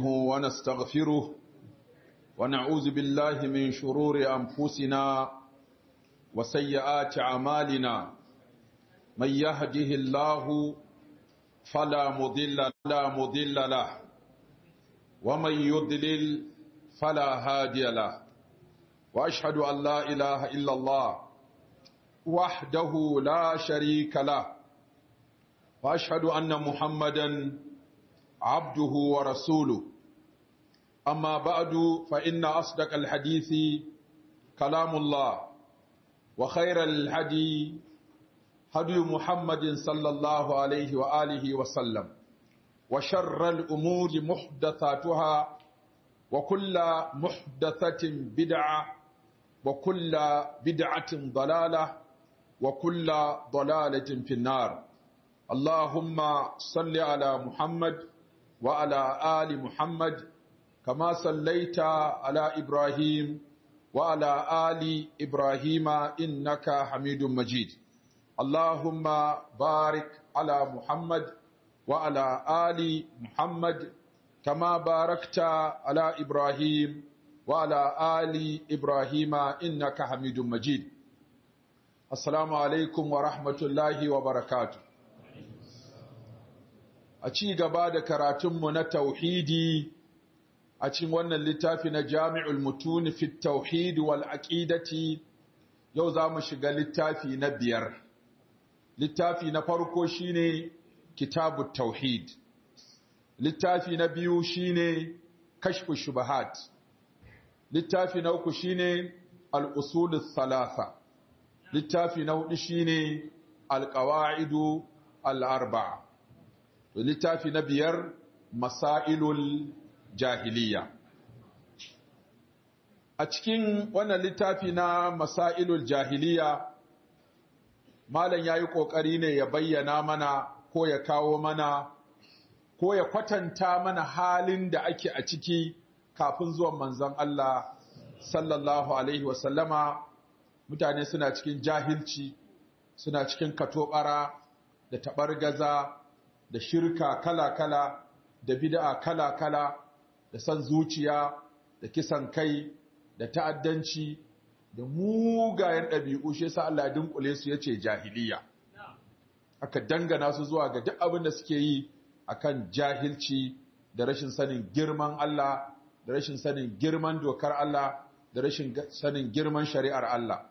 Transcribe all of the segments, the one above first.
نستعينه ونستغفره ونعوذ بالله من شرور أنفسنا وسيئات أعمالنا من يهده الله فلا مضل لا مضل له ومن يضلل فلا هادي له وأشهد أن لا إله إلا الله وحده لا شريك له وأشهد أن محمدا عبده ورسوله أما بعد فإن أصدق الحديث كلام الله وخير الهدي هدي محمد صلى الله عليه وآله وسلم وشر الأمور محدثاتها وكل محدثة بدعة وكل بدعة ضلالة وكل ضلالة في النار اللهم صل على محمد وعلى آل محمد كما صليت على إبراهيم وعلى آل إبراهيم إنك حميد مجيد اللهم بارك على محمد وعلى آل محمد كما باركت على إبراهيم وعلى آل إبراهيم إنك حميد مجيد السلام عليكم ورحمة الله وبركاته a ci gaba da karatunmu na tauhidi a cikin wannan littafi na jami'ul mutuni fi tauhid wal aqidati yau za mu shiga littafi na biyar littafi na farko shine kitabut tauhid littafi na biyu shine kashfu shubahat littafi na uku shine al-usul thalatha littafi na hudu shine al-qawaidu al-arba'a littafi na biyar masailul jahiliya a cikin wannan littafi na masailul jahiliya malam yayi kokari ne ya bayyana mana ko ya kawo mana ko ya kwatanta mana halin da ake a ciki kafin zuwan manzon Allah sallallahu alaihi wasallama mutane suna cikin jahilci suna cikin katobara da tabargaza da shirka kala-kala da bid'a kala-kala da san zuciya da kisan kai da ta'addanci da mugayen ɗabi'u shi yasa Allah ya dunkule su yace jahiliya aka dangana su zuwa ga duk abin da suke yi akan jahilci da rashin sanin girman Allah da rashin sanin girman dokar Allah da rashin sanin girman shari'ar Allah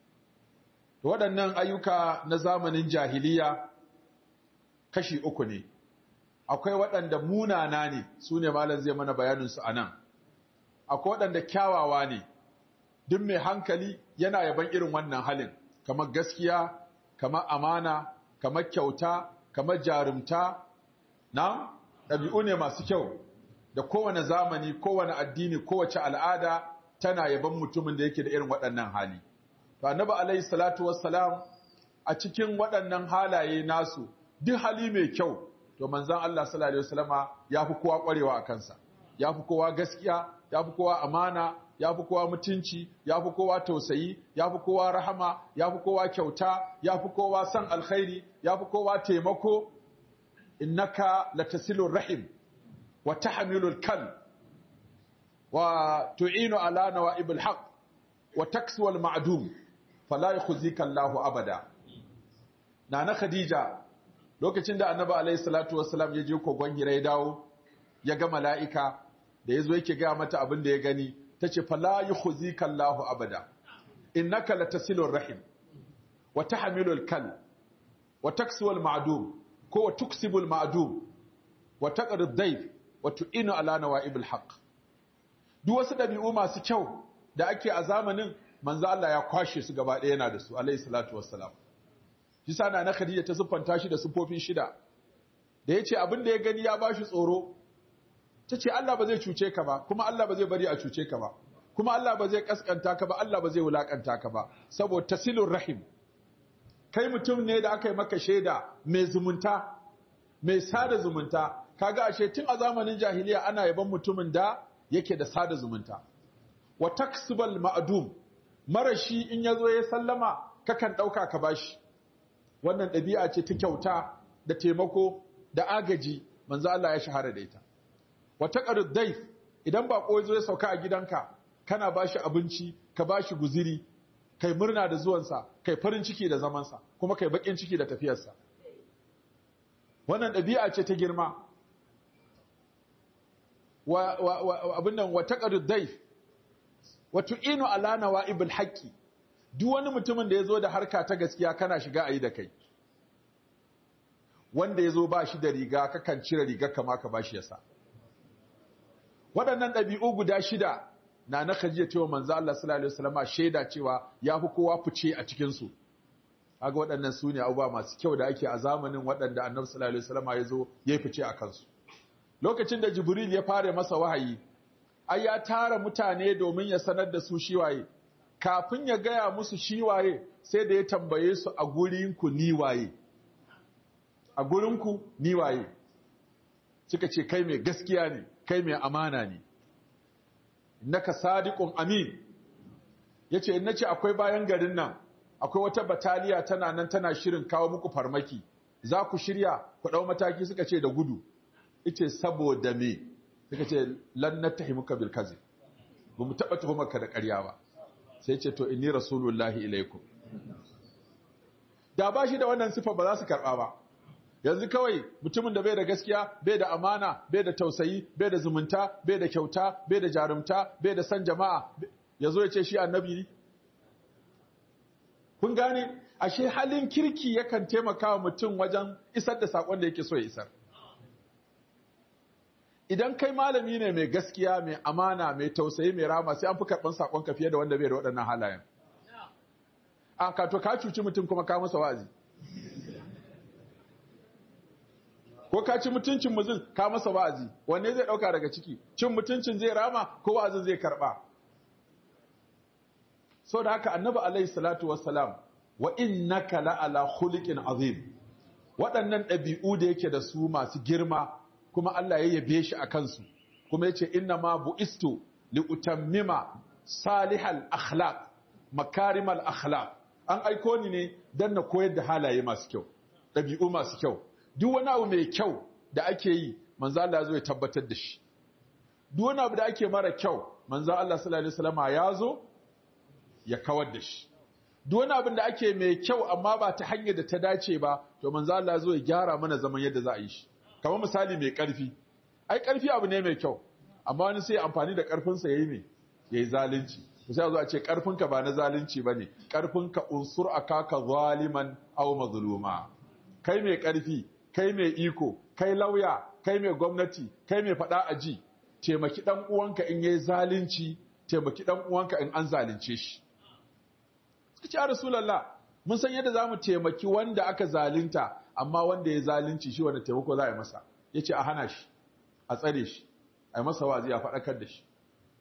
waɗannan ayyuka na zamanin jahiliya kashi uku ne akwai waɗanda munana ne su ne malam zai mana bayaninsu a nan akwai waɗanda kyawawa ne duk mai hankali yana yaban irin wannan halin kamar gaskiya kamar amana kamar kyauta kamar jarumta na ɗabi'u ne masu kyau da kowane zamani kowane addini kowace al'ada tana yaban mutumin da yake da irin waɗannan hali to annabi alaihi salatu wassalam a cikin waɗannan halaye nasu duk hali mai kyau to manzon Allah sallallahu alaihi wasallama yafi kowa kwarewa a kansa yafi kowa gaskiya yafi kowa amana yafi kowa mutunci yafi kowa tausayi yafi kowa rahama yafi kowa kyauta yafi kowa san alkhairi yafi kowa taimako innaka latasilur rahim wa tahmilul kal wa tu'inu ala nawa'ibil haqq wa taksu al ma'dum fala yakhzika Allahu abada nana khadija lokacin da annabi alaihi salatu wassalam ya je kogon hira ya dawo ya ga mala'ika da ya zo yake gaya mata abin da ya gani ta ce fala yi khuzika Allahu abada innaka latasilur rahim wa tahmilul kal wa taksuwal ma'dum ko wa tuksibul ma'dum wa taqrid dayf wa tu'inu ala nawa'ibil haqq duk wasu dabi'u masu kyau da ake a zamanin manzo Allah ya kwashe su gaba ɗaya yana da su alaihi salatu wassalam shi sana na Khadija ta siffanta shi da siffofin shida da yace abin da ya gani ya bashi tsoro tace Allah ba zai cuce ka ba kuma Allah ba zai bari a cuce ka ba kuma Allah ba zai kaskanta ka ba Allah ba zai wulakanta ka ba saboda tasilur rahim kai mutum ne da aka yi maka shaida mai zumunta mai sada zumunta kaga ashe tun a zamanin jahiliya ana yaban mutumin da yake da sada zumunta wa taksibal ma'dum marashi in yazo ya sallama kakan dauka ka bashi wannan ɗabi'a ce ta kyauta da taimako da agaji manzo Allah ya shahara da ita wa taqarud dayf idan bako zo ya sauka a gidanka kana bashi abinci ka bashi guziri kai murna da zuwansa kai farin ciki da zamansa kuma kai bakin ciki da tafiyarsa wannan ɗabi'a ce ta girma wa, wa, wa abin nan wa taqarud dayf wa tu'inu ala nawa'ibul haqqi duk wani mutumin da yazo da harka ta gaskiya kana shiga ayi da kai wanda yazo ba shi da riga kakan cire rigar kama ka bashi yasa waɗannan ɗabi'u guda shida na na kajiya cewa manzo Allah sallallahu alaihi wasallama shaida cewa ya fi kowa fice a cikin su kaga waɗannan su ne abubuwa masu kyau da ake a zamanin waɗanda annabi sallallahu alaihi wasallama ya zo ya fice a kansu lokacin da jibril ya fara masa wahayi ai ya tara mutane domin ya sanar da su shiwaye kafin ya gaya musu shiwaye sai da ya tambaye su a gurinku ni waye a gurinku ni waye suka ce kai mai gaskiya ne kai mai amana ne innaka sadiqun amin yace in nace akwai bayan garin nan akwai wata bataliya tana nan tana shirin kawo muku farmaki za ku shirya ku dau mataki suka ce da gudu yace saboda me suka ce lan natahimuka bil kazi ba mu taba tuhumarka da ƙarya ba sai ce to inni rasulullahi ilaikum da ba shi da wannan sifa ba za su karba ba yanzu kawai mutumin da bai da gaskiya bai da amana bai da tausayi bai da zumunta bai da kyauta bai da jarumta bai da san jama'a ya zo ya ce shi annabi ne kun gane ashe halin kirki yakan taimaka wa mutum wajen isar da sakon da yake so ya isar idan kai malami ne mai gaskiya mai amana mai tausayi mai rama sai an fi karɓar sakonka fiye da wanda bai da waɗannan halayen a ka to ka cuci mutum kuma ka masa wa'azi ko ka ci mutuncin mutum ka masa wa'azi wanne zai dauka daga ciki cin mutuncin zai rama ko wa'azin zai karba so da haka annabi alaihi salatu wassalam wa innaka la ala khuliqin azim waɗannan ɗabi'u da yake da su masu girma kuma Allah ya yabe shi a kansu kuma yace inna ma bu'istu li utammima salihal akhlaq makarimal akhlaq an aiko ni ne dan na koyar da halaye masu kyau ɗabi'u masu kyau duk wani abu mai kyau da ake yi manzo Allah ya zo ya tabbatar da shi duk wani abu da ake mara kyau manzo Allah sallallahu alaihi wasallam ya zo ya kawar da shi duk wani abin da ake mai kyau amma ba ta hanyar da ta dace ba to manzo Allah ya zo ya gyara mana zaman yadda za a yi shi kamar misali mai karfi ai karfi abu ne mai kyau amma wani sai amfani da karfin sa yayi me yayi zalunci sai zo a ce karfinka ba na zalunci bane karfinka unsur akaka zaliman aw mazluma kai mai karfi kai mai iko kai lauya kai mai gwamnati kai mai fada aji taimaki dan uwanka in yayi zalunci taimaki dan uwanka in an zalunce shi suka ce rasulullah mun san yadda zamu taimaki wanda aka zalunta amma wanda ya zalunci shi wanda taimako za a yi masa yace a hana shi a tsare shi a yi masa wazi a faɗakar da shi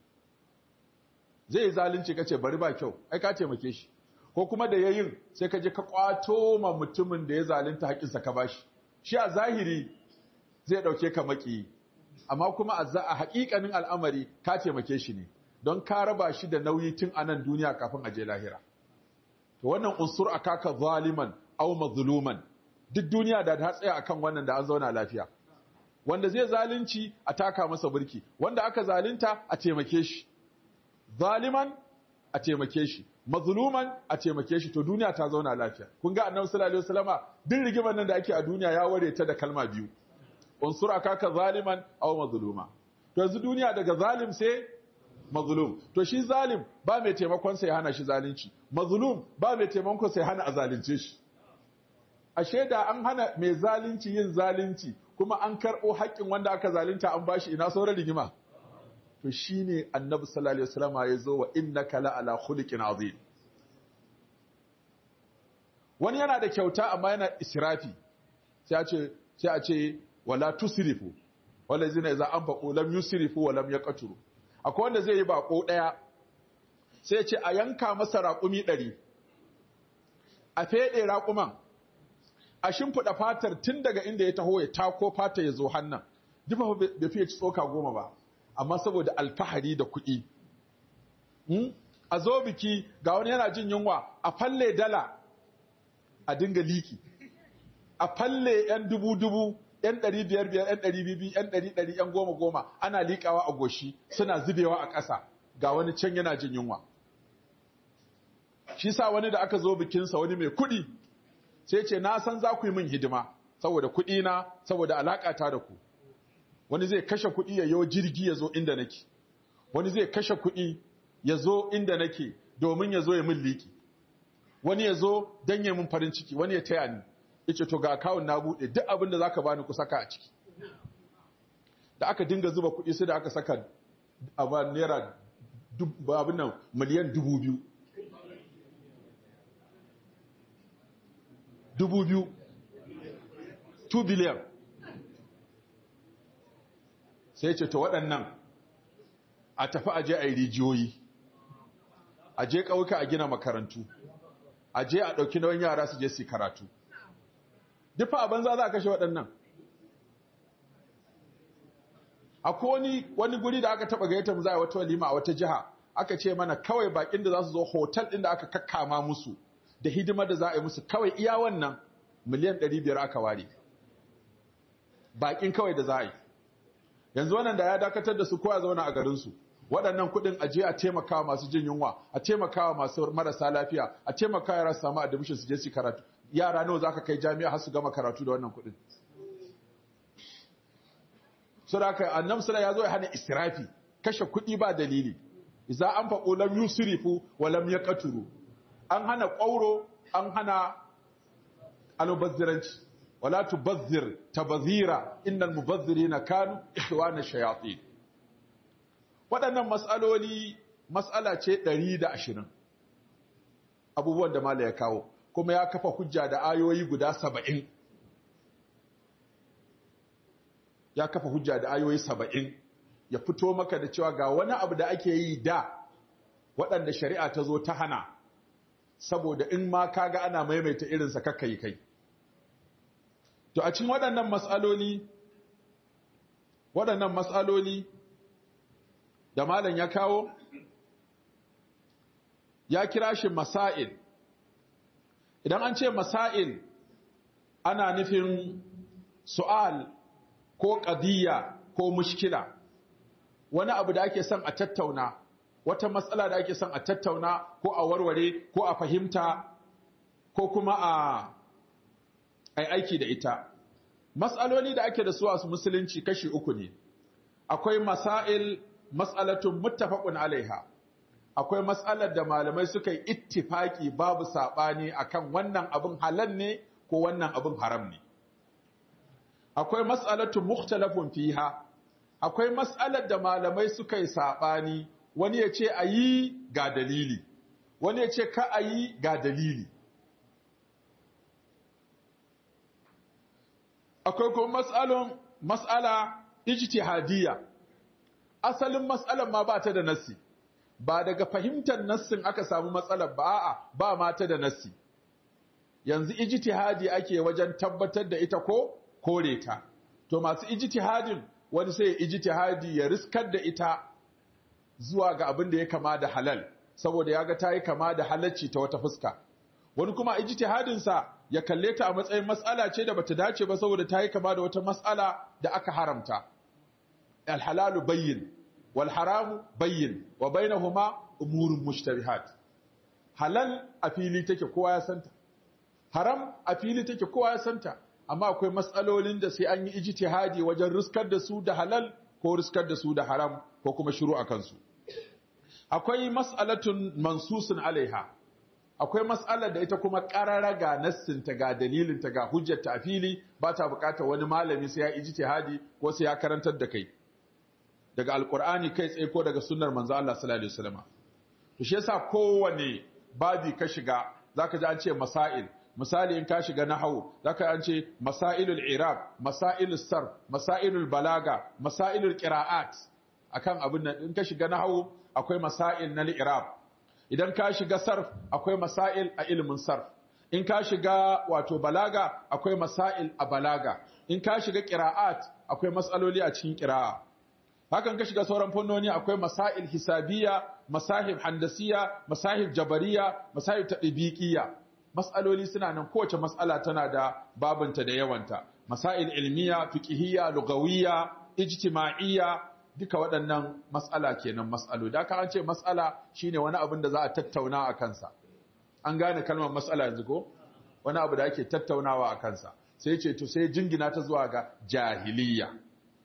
zai yi zalunci kace bari ba kyau ai ka taimake shi ko kuma da yayin sai ka je ka kwato ma mutumin da ya zalunta haƙinsa ka bashi shi a zahiri zai ɗauke ka maki amma kuma a haƙiƙanin al'amari ka taimake shi ne don ka raba shi da nauyi tun a nan duniya kafin a je lahira to wannan unsur akaka zaliman aw mazluman duk duniya da ta tsaya akan wannan da an zauna lafiya wanda zai zalunci a taka masa burki wanda aka zalunta a taimake shi zaliman a taimake shi mazluman a taimake shi to duniya ta zauna lafiya kun ga annabi sallallahu alaihi wasallama duk rigimar nan da ake a duniya ya ware ta da kalma biyu unsur akaka zaliman aw mazluma to yanzu duniya daga zalim sai mazlum to shi zalim ba mai taimakon sa ya hana shi zalunci mazlum ba mai taimakon sa ya hana a zalunce shi ashe da an hana mai zalunci yin zalunci kuma an karɓo haƙƙin wanda aka zalunta an bashi ina sauran rigima to shine annabi sallallahu alaihi wasallam ya zo wa innaka la ala khuluqin azim wani yana da kyauta amma yana israfi sai a ce sai a ce wala tusrifu wala zina idza anfaqu lam yusrifu wa lam yaqturu akwai wanda zai yi bako daya sai ya ce a yanka masa raƙumi 100 a fede raƙuman a shimfiɗa fatar tun daga inda ya taho ya tako fata ya zo hannan dufa bai fiye ci tsoka goma ba amma saboda alfahari da kuɗi a zo biki ga wani yana jin yunwa a falle dala a dinga liki a falle yan dubu-dubu yan ɗari biyar biyar yan ɗari bibi yan ɗari ɗari yan goma goma ana liƙawa a goshi suna zubewa a ƙasa ga wani can yana jin yunwa shi sa wani da aka zo bikinsa wani mai kuɗi sai ce na san za ku yi min hidima saboda kuɗi na saboda alaƙa ta da ku wani zai kashe kuɗi ya yo jirgi ya zo inda nake wani zai kashe kuɗi ya zo inda nake domin ya zo ya min liƙi wani ya zo don ya min farin ciki wani ya taya ni yace to ga akawun na buɗe duk abin da zaka bani ku saka a ciki da aka dinga zuba kuɗi sai da aka saka a naira abin nan miliyan dubu biyu dubu biyu 2 biliyan sai ce ta waɗannan a tafi aje a yi rijiyoyi a je ƙauka a gina makarantu a je a ɗauki nauyin yara su je su karatu dufa a banza za a kashe waɗannan akwai wani wani guri da aka taɓa gayyata mu za a wata walima a wata jiha aka ce mana kawai bakin da za su zo hotel ɗin da aka kakkama musu da hidimar da za a yi musu kawai iya wannan miliyan 500 aka ware bakin kawai da za a yi yanzu wannan da ya dakatar da su kowa zauna a garinsu waɗannan kuɗin aje a taimakawa masu jin yunwa a taimakawa masu marasa lafiya a taimakawa yara su samu admission su je su karatu yara nawa za ka kai jami'a har su gama karatu da wannan kuɗin sura aka annabi sallallahu ya zo ya hana israfi kashe kuɗi ba dalili idza an faqu lam yusrifu wa lam yaqturu an hana ƙwauro an hana almubazziranci wala tubazzir tabazira innal mubazzirina kanu ikhwana shayatin waɗannan mas'aloli mas'ala ce 120 abubuwan da mala ya kawo kuma ya kafa hujja da ayoyi guda 70 ya kafa hujja da ayoyi 70 ya fito maka da cewa ga wani abu da ake yi da waɗanda shari'a ta zo ta hana saboda in ma kaga ana maimaita irinsa kakka yi kai to a cikin waɗannan matsaloli waɗannan matsaloli da malam ya kawo ya kira shi masail idan an ce masail ana nufin su'al ko ƙadiyya ko mushkila wani abu da ake son a tattauna wata matsala da ake son a tattauna ko a warware ko a fahimta ko kuma a ai aiki da ita matsaloli da ake da su a musulunci kashi uku ne akwai masail mas'alatun muttafaqun alaiha akwai matsalar da malamai suka yi ittifaki babu sabani akan wannan abin halal ne ko wannan abin haram ne akwai mas'alatun mukhtalafun fiha akwai matsalar da malamai suka yi sabani wani ya ce a yi ga dalili wani ya ce ka a yi ga dalili akwai kuma matsalon matsala ijtihadiyya asalin matsalar ma ba ta da nassi ba daga fahimtar nassin aka samu matsalar ba a'a ba ma ta da nassi yanzu ijtihadi ake wajen tabbatar da ita ko kore ta to masu ijtihadin wani sai ijtihadi ya riskar da ita zuwa ga abin da ya kama da halal saboda ya ga ta yi kama da halacci ta wata fuska wani kuma ijtihadin sa ya kalle ta a matsayin mas'ala ce da bata dace ba saboda ta yi kama da wata mas'ala da aka haramta alhalalu bayyin wal haramu bayyin wa bainahuma umurun mushtabihat halal a fili take kowa ya santa haram a fili take kowa ya santa amma akwai matsalolin da sai an yi ijtihadi wajen riskar da su da halal ko riskar da su da haram ko kuma shiru a kansu akwai mas'alatun mansusun alaiha akwai mas'alar da ita kuma ƙarara ga nassinta ga dalilinta ga hujjarta a fili ba ta buƙatar wani malami sai ya ijtihadi ko sai ya karantar da kai daga alkur'ani kai tsaye ko daga sunnar manzo Allah sallallahu alaihi wasallam to shi yasa kowane babi ka shiga zaka ji an ce masail misali in ka shiga nahwu zaka an ce masailul i'rab masailus sarf masailul balaga masailul qira'at akan abin nan in ka shiga nahwu akwai masail na i'rab idan ka shiga sarf akwai masail a ilimin sarf in ka shiga wato balaga akwai masail a balaga in ka shiga qira'at akwai matsaloli a cikin qira'a hakan ka shiga sauran fannoni akwai masail hisabiya masahib handasiya masahib jabariya masahib tadbiqiyya mas'aloli suna nan kowace mas'ala tana da babanta da yawanta masail ilmiya fiqhiyya lugawiyya ijtima'iyya duka waɗannan mas'ala kenan mas'alo da ka an ce mas'ala shine wani abin da za a tattauna a kansa an gane kalmar mas'ala yanzu ko wani abu da ake tattaunawa a kansa sai ce to sai jingina ta zuwa ga jahiliya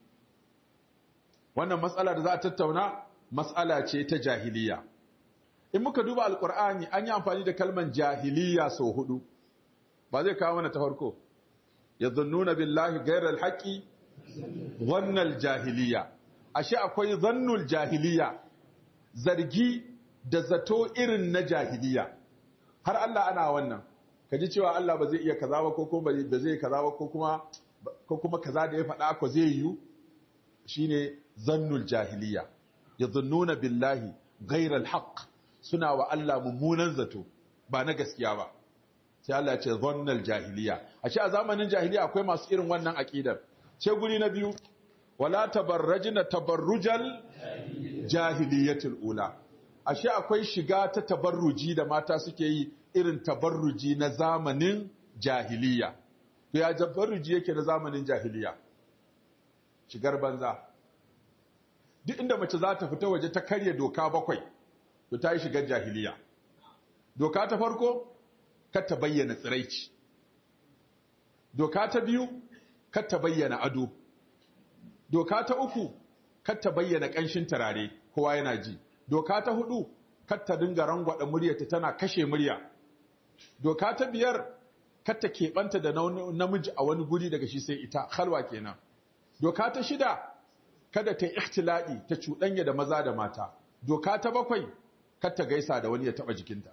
wannan mas'ala da za a tattauna mas'ala ce ta jahiliya in muka duba alkur'ani an yi amfani da kalmar jahiliya sau hudu ba zai kawo mana ta farko yadhunnuna billahi ghayra alhaqi wannan jahiliya ashe akwai zannul jahiliya zargi da zato irin na jahiliya har Allah ana wannan kaji cewa Allah ba zai iya kaza ba ko kuma ba zai kaza ba ko kuma ko kuma kaza da ya faɗa ko zai yi shine zannul jahiliya yadhunnuna billahi ghayra alhaq suna wa Allah mummunan zato ba na gaskiya ba sai Allah ya ce zannal jahiliya ashe a zamanin jahiliya akwai masu irin wannan aqidar sai guri na biyu wala tabarrajna tabarrujal jahiliyatul ula ashe akwai shiga ta tabarruji da mata suke yi irin tabarruji na zamanin jahiliya to ya tabarruji yake na zamanin jahiliya shigar banza duk inda mace za ta fita waje ta karya doka bakwai to ta yi shigar jahiliya doka ta farko kar ta bayyana tsiraici doka ta biyu kar ta bayyana ado doka ta uku kar ta bayyana ƙanshin turare kowa yana ji doka ta hudu kar ta dinga rangwada muryarta tana kashe murya doka ta biyar kar ta keɓanta da namiji a wani guri daga shi sai ita halwa kenan doka ta shida kada ta ikhtiladi ta cuɗanya da maza da mata doka ta bakwai kar ta gaisa da wani ya taɓa jikinta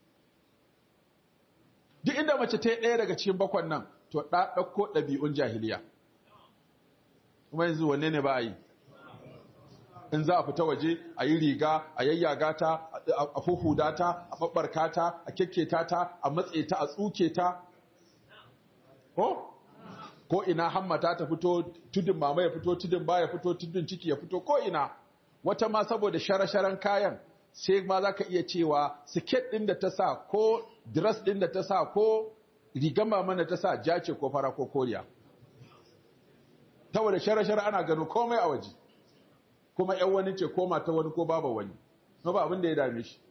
duk inda mace ta yi ɗaya daga cikin bakwan nan to ɗa ɗauko ɗabi'un jahiliya kuma yanzu wanne ne ba a yi in za a fita waje a yi riga a yayyaga ta a huhuda ta a babbarka ta a kyakketa ta a matse ta a tsuke ta ko ko ina hammata ta fito tudun mama ya fito tudun ba ya fito tudun ciki ya fito ko ina wata ma saboda shara-sharan kayan sai ma za ka iya cewa siket ɗin da ta sa ko dress ɗin da ta sa ko rigar mama da ta sa ja ce ko fara ko koriya saboda shara-shara ana gano komai a waje kuma ‘yan wani ce ko mata wani ko baba wani, no ba abin da ya dame shi.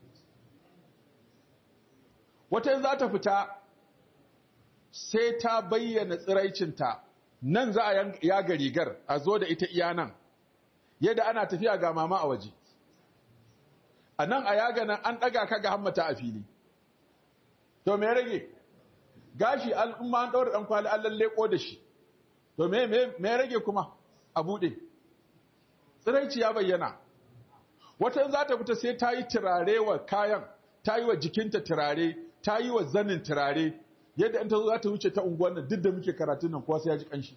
Wata za ta fita sai ta bayyana tsiraicinta nan za a yaga rigar a zo da ita iya nan, yadda ana tafiya ga mama a waje. A nan a yaga nan an ɗaga ka ga hammata a fili. To me rage? Gashi al'umma an ɗaura ɗan kwali an lalle da shi. To me rage kuma a buɗe? tsiraici ya bayyana wata za ta fita sai ta yi turare wa kayan ta yi wa jikinta turare ta yi wa zanin turare yadda in ta zo za ta wuce ta unguwan nan duk da muke karatun nan kowa sai ya ji kanshi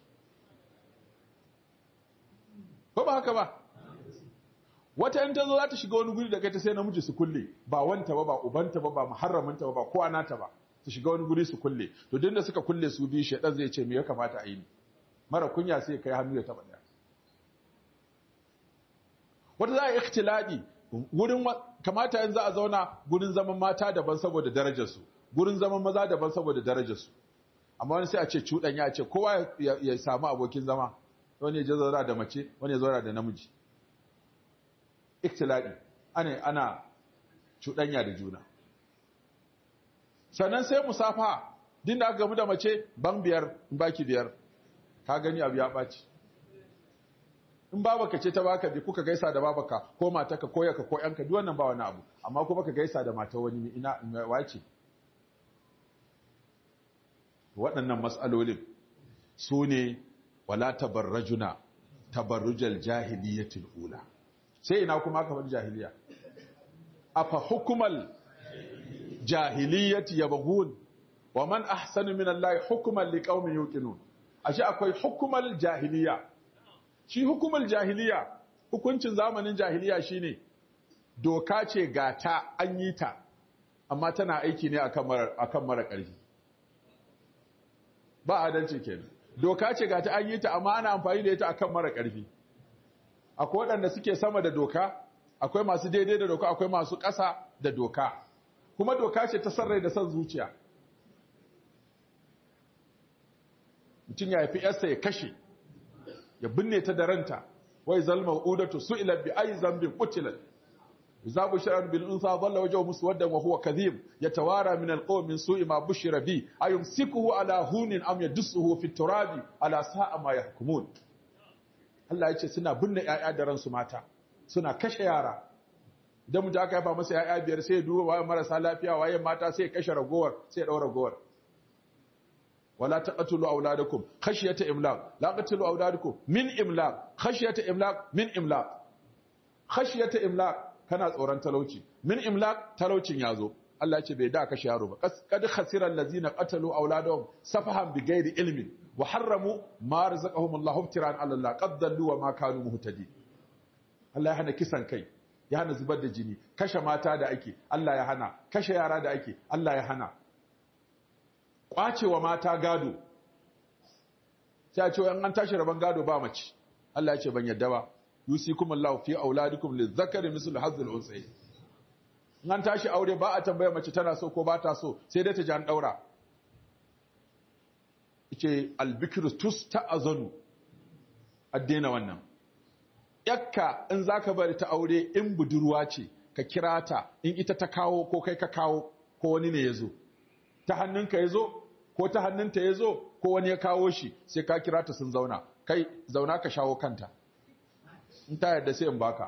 ko ba haka ba wata in ta zo za ta shiga wani guri da kai ta sai namiji su kulle ba wanta ba ba ubanta ba ba muharramanta ba ba kowa nata ba su shiga wani guri su kulle to duk da suka kulle su biyu shedan zai ce me ya kamata a yi ni mara kunya sai kai hannu ya taba daya wata za a yi ikhtiladi gurin kamata yanzu a zauna gurin zaman mata daban saboda darajarsu gurin zaman maza daban saboda darajarsu amma wani sai a ce cuɗanya a ce kowa ya samu abokin zama wani ya zauna da mace wani ya zauna da namiji ikhtiladi ana ana cuɗanya da juna sannan sai musafa din da aka gamu da mace ban biyar baki biyar ka gani abu ya ɓaci in babaka ce ta baka bi kuka gaisa da babaka ko mataka ko yaka ko yanka duk wannan ba wani abu amma kuma ka gaisa da mata wani ina wace waɗannan matsalolin su ne wala tabarrajuna tabarrujal jahiliyatul ula sai ina kuma aka faɗi jahiliya afa hukumal jahiliyati yabghun wa man ahsanu min allahi hukman liqaumin yuqinun ashe akwai hukumal jahiliya shi hukumar jahiliya hukuncin zamanin jahiliya shine doka ce gata an yi ta amma tana aiki ne akan mara ƙarfi ba adalci kenan doka ce gata an yi ta amma ana amfani da ita akan mara ƙarfi akwai waɗanda suke sama da doka akwai masu daidai da doka akwai masu ƙasa da doka kuma doka ce ta sarrai da son zuciya mutum ya haifi yarsa ya kashe ya binne ta da ranta wai zalma udatu su'ila bi ayi zambin qutilat idza bushira bil unsa dhalla wajhuhu muswaddan wa huwa kadhib yatawara min al qawmi min su'i ma bushira bi ayumsikuhu ala hunin am yadsuhu fi turabi ala sa'a ma yahkumun Allah ya ce suna binne ƴaƴa da ransu mata suna kashe yara idan mutum aka haifa masa ƴaƴa biyar sai ya duba waye marasa lafiya waye mata sai ya kashe ragowar sai ya daura ragowar wala taqtulu auladakum khashyata imlaq la taqtulu auladakum min imlaq khashyata imlaq min imlaq khashyata imlaq kana tsoron talauci min imlaq talaucin yazo Allah ce bai da kashe yaro ba kad khasira allazina qatalu auladahum safahan bighairi ilmin wa harramu ma razaqahum Allah ibtiran ala Allah qad dallu wa ma kanu muhtadin Allah ya hana kisan kai ya hana zubar da jini kashe mata da ake Allah ya hana kashe yara da ake Allah ya hana kwacewa mata gado sai a ce an tashi rabon gado ba mace Allah ya ce ban yadda ba yusikum Allah fi auladikum lizakari mislu hazzul unsayi an tashi aure ba a tambaya mace tana so ko ba ta so sai dai ta ji an daura yace albikru tusta'azanu addena wannan yakka in zaka bari ta aure in budurwa ce ka kira ta in ita ta kawo ko kai ka kawo ko wani ne yazo ta hannunka yazo ko ta hannunta yazo ko wani ya kawo shi sai ka kira ta sun zauna kai zauna ka shawo kanta in ta yarda sai in baka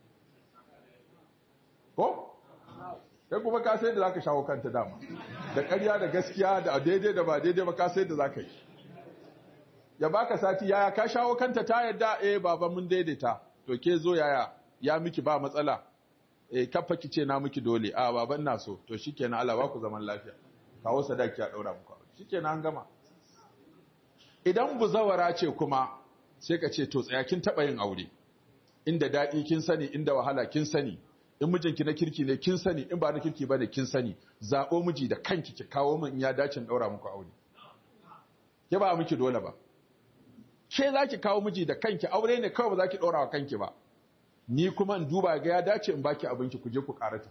ko kai kuma ka sai da zaka shawo kanta dama da ƙarya da gaskiya da daidai da ba daidai ba ka sai da zaka yi ya baka sati yaya ka shawo kanta ta yadda eh baba mun daidaita to ke zo yaya ya miki ba matsala eh kafa kice na miki dole a baban na so to shikenan Allah ba ku zaman lafiya kawo sadaki a daura muku shikenan an gama idan buzawara ce kuma sai ka ce to tsaya kin taba yin aure inda daɗi kin sani inda wahala kin sani in mijinki na kirki ne kin sani in ba na kirki ba ne kin sani zaɓo miji da kanki ki kawo min in ya dace ɗaura muku aure ke ba miki dole ba ke za ki kawo miji da kanki aure ne kawai ba za ki ɗaura wa kanki ba ni kuma in duba ga ya dace in baki abinki ku je ku karata